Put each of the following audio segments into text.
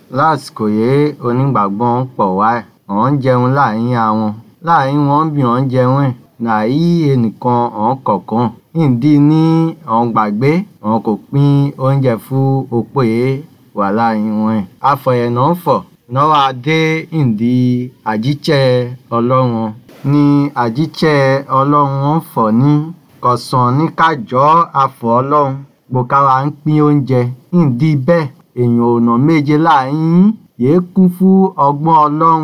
lásìkò yìí onígbàgbọ́ ń pọ̀ wá ọ̀ ń jẹun láàrin àwọn láàrin wọn bí wọ́n ń jẹun ẹ̀ nàí ẹnìkan ọ̀n kọ̀ọ̀kan ìdí ní ọ̀n gbàgbé ọ̀n kò pín oúnjẹ fún opó yìí wà láàrin wọn ẹ̀ afọ̀yẹ̀nà ń fọ̀ náwó adé ìdí àjíṣẹ́ ọlọ́run ní àjíṣẹ́ ọlọ́run ń fọ̀ ní kọ̀sán ní kájọ́ afọ̀ ọlọ́run gbòkára ń pín oúnjẹ ìdí bẹ́ẹ̀ èèyàn ọ̀nà méje láàrin yìí kún fún ọgbọ́n ọlọ́run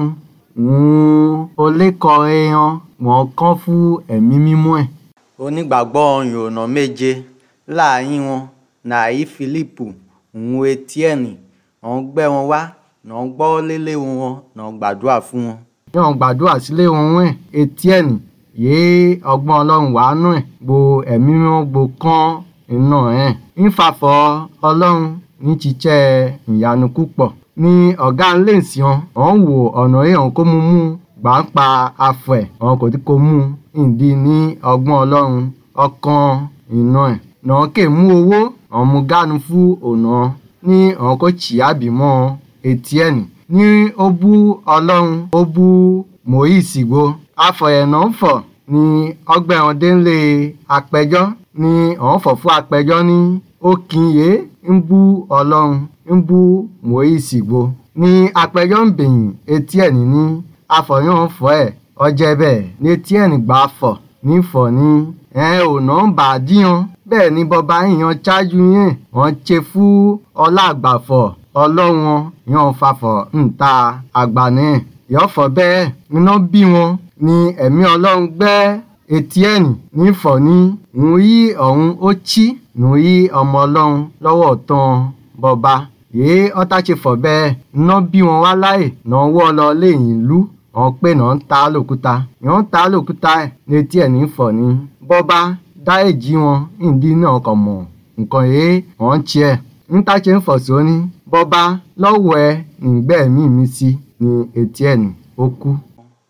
òun olékọ̀ọ́rẹ́ hàn wọ́n kán fún ẹ̀mí mímọ́ ẹ̀. onígbàgbọ́ ọ̀yàn ọ̀nà méje láàrin wọn nàí fílípù òun etiẹ́nì wọ́n gbẹ́ wọn wá náà gbọ́ lélé wọn náà gbàdúrà fún wọn. yóò gbàdúrà sílé wọn wẹ̀ etiẹ́nì yéé ọgbọ́n ọlọ́run wàá nù ẹ̀ gbo ẹ̀mí mímọ́ gbo kán iná ẹ̀ ń fàfọ́ ọlọ́run ní ṣiṣẹ́ ìyanu púpọ̀ ní ọ̀gá ńlẹ̀sìn ọ̀hún wò ọ̀nà èèyàn kó mú mú gbà ń pa afọ ẹ̀ ọ̀hún kò tí kò mú ìdí ní ọgbọ́n ọlọ́run ọkàn iná ẹ̀ náà kè mú owó ọ̀hún mú gánu fún ọ̀nà ní ọ̀hún kò tì àbímọ́ etí ẹ̀ nì ní ó bú ọlọ́run ó bú Mósè gbó afọ̀yẹ̀nà ń fọ̀ ní ọgbẹ́ wọn délé apẹjọ́ ní ọ̀hún fọ̀ fún apẹjọ́ ní ó kìnyé ń bú ọlọ́run ń bú Mósè gbó ní apẹjọ́ ń bẹ̀yìn etí ẹ̀ níní afọ̀yàn fọ́ ẹ̀ ọjẹ́ bẹ́ẹ̀ ní etí ẹ̀ nígbà fọ̀ ní fọ̀ ní ẹ̀ ò nà ń bà á díyan bẹ́ẹ̀ ni bọba ìyan ṣáájú yẹn wọ́n ṣe fún ọlá àgbàfọ̀ ọlọ́run yan fàfọ̀ ń ta àgbà náà yọ̀fọ̀ bẹ́ẹ̀ iná bí wọn ní ẹ̀mí ọlọ́run gbẹ́ etí ẹ̀nì ní fọ̀ ní òun yí ọ̀hún ó chí òun yí ọmọ ọlọ́run lọ́wọ́ tán bọba yéé ọtá ṣe fọ̀ bẹ́ẹ̀ iná bí wọn wá láì náà wọ́ lọ léyìn lú wọn pé náà ń ta lòkúta yàn ń ta lòkúta ẹ̀ létí ẹ̀ ní fọ̀ ní bọ́ba dá èjì wọn ìdí náà kàn mọ̀ nǹkan yìí wọ́n ń tiẹ̀ ń tá ṣe ń fọ̀ sóní bọ́ba lọ́wọ́ ẹ nígbẹ́ mi mi sí ní etí ẹ̀ ní ó kú.